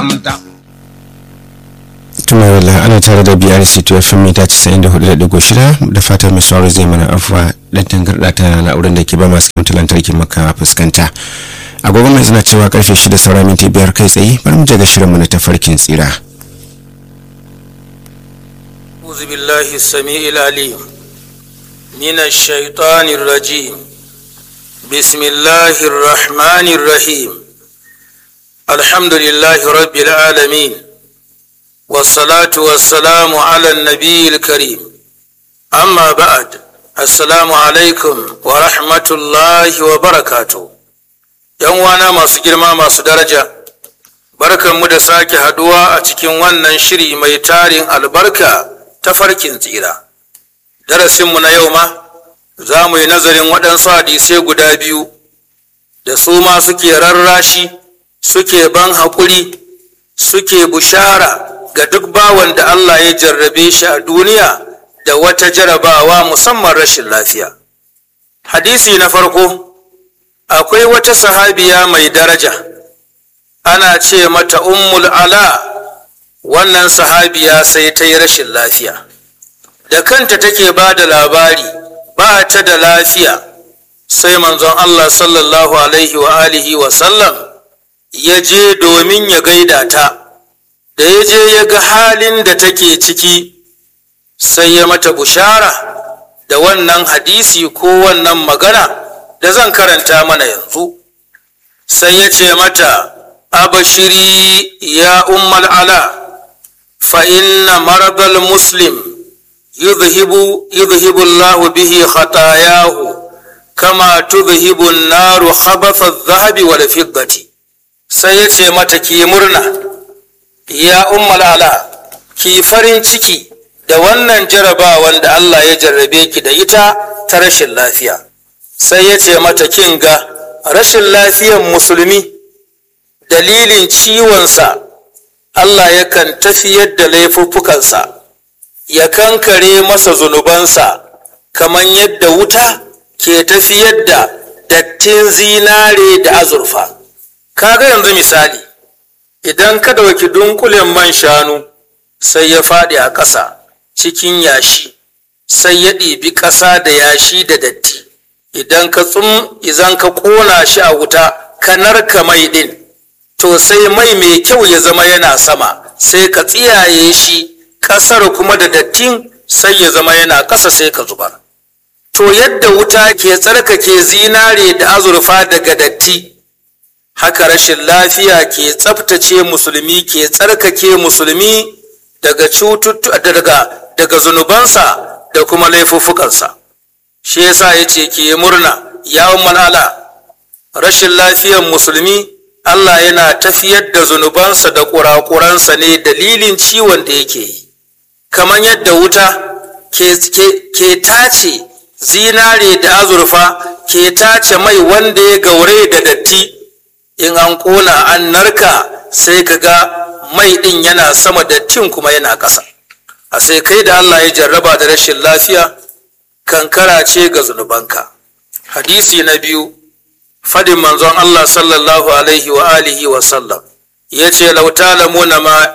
tuna wala ana tare da brc to fm mita 94.6 da fatan mai sauraro zai mana afuwa dan tangarda ta na'urar da ke ba masu kamta lantarki maka fuskanta agogo mai zana cewa karfe 6 saura minti biyar kai tsaye bari mu je ga shirinmu na tafarkin tsira أعوذ بالله السميع العليم من الشيطان الرجيم بسم الله الرحمن الرحيم الحمد لله رب العالمين والصلاة والسلام على النبي الكريم أما بعد السلام عليكم ورحمة الله وبركاته يوانا ما سجل ما درجة barkan mu da sake haduwa a cikin wannan shiri mai tarin albarka ta farkin tsira darasinmu na yau ma za mu yi nazarin waɗansu hadisai guda biyu da su ma suke rarrashi suke ban haƙuri suke bushara ga duk bawan da Allah ya jarrabe shi a duniya da wata jarabawa musamman rashin lafiya hadisi na farko akwai wata sahabiya mai daraja ana ce mata ummul ala wannan sahabiya sai ta yi rashin lafiya da kanta take ba da labari ba ta da lafiya sai manzon Allah sallallahu alaihi wa alihi wa sallam ya je domin ya gaida ta da ya je ya ga halin da take ciki sai ya mata bushara da wannan hadisi ko wannan magana da zan karanta mana yanzu sai ya ce mata abashiri ya ummal ala فإن مرض المسلم يذهب يذهب الله به خطاياه كما تذهب النار خبث الذهب والفضة سيتي متى كي مرنا يا أم العلا كي فرين ciki da wannan jarabawan da Allah ya jarrabe ki da ita ta rashin lafiya sai ya ce mata kin ga rashin lafiyan musulmi dalilin ciwonsa Allah yakan tafiyar da laifuffukansa ya kankare masa zunubansa kamar yadda wuta ke tafiyar da dattin zinare da azurfa kaga yanzu misali idan ka ɗauki dunkulen man shanu sai ya faɗi a ƙasa cikin yashi sai ya ɗibi ƙasa da yashi da datti idan ka tsum izan ka ƙona shi a wuta ka narka mai ɗin to sai mai mai kyau ya zama yana sama sai ka tsiyaye shi ƙasar kuma da dattin sai ya zama yana ƙasa sai ka zubar to yadda wuta ke tsarkake zinare da azurfa daga datti haka rashin lafiya ke tsaftace musulmi ke tsarkake musulmi daga cututtuka daga daga zunubansa da kuma laifuffukansa shi yasa ya ce ki yi murna ya ala rashin lafiyan musulmi Allah yana tafiyar da zunubansa da ƙuraƙuransa ne dalilin ciwon da yake yi, kamar yadda wuta ke, ke, ke tace zinare da azurfa ke tace mai wanda ya gaure da datti in an ƙona an narka sai ka ga mai ɗin yana sama dattin kuma yana ƙasa. A sai kai da Allah ya jarraba da rashin lafiya kankara ce ga zunubanka. Hadisi na biyu. fadin manzon Allah sallallahu alaihi wa alihi wa sallam ya ce lautalamuna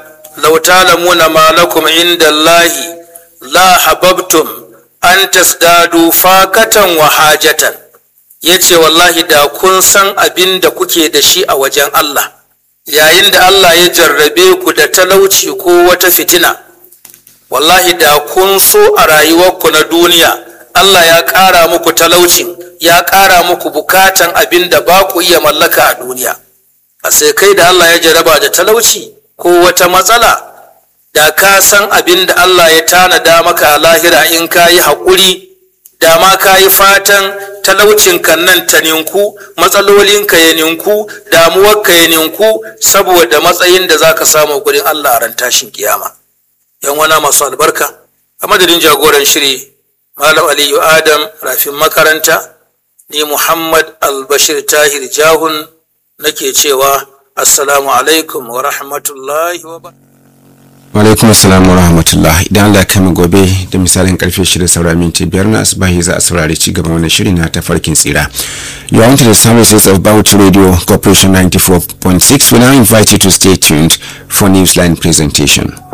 ma lakum inda Allahi la hababtum an tasdadu fakatan wa hajatan ya ce wallahi da kun san abin da kuke da shi a wajen Allah yayin da Allah ya jarrabe ku da talauci ko wata fitina wallahi da kun so a rayuwarku na duniya Allah ya ƙara muku talaucin ya ƙara muku bukatan abin da ba ku iya mallaka a duniya a sai kai da Allah ya jaraba da talauci ko wata matsala da ka san abin da Allah ya tanada maka a lahira in ka yi haƙuri da ma ka yi fatan talaucin kan nan ta ninku matsalolinka ya ninku damuwarka ya ninku saboda matsayin da za ka samu gurin Allah a ran tashin kiyama yan wana masu albarka a madadin jagoran shiri malam aliyu adam rafin makaranta ni Muhammad Albashir Tahir Jahun nake cewa Assalamu alaikum wa rahmatullahi wa alaikum assalam wa rahmatullah idan Allah ya kai gobe da misalin karfe shida saura minti biyar na asibahi za a saurari ci gaban wannan shiri na tafarkin tsira you are into the services of Bauchi Radio Corporation 94.6 we now invite you to stay tuned for Newsline presentation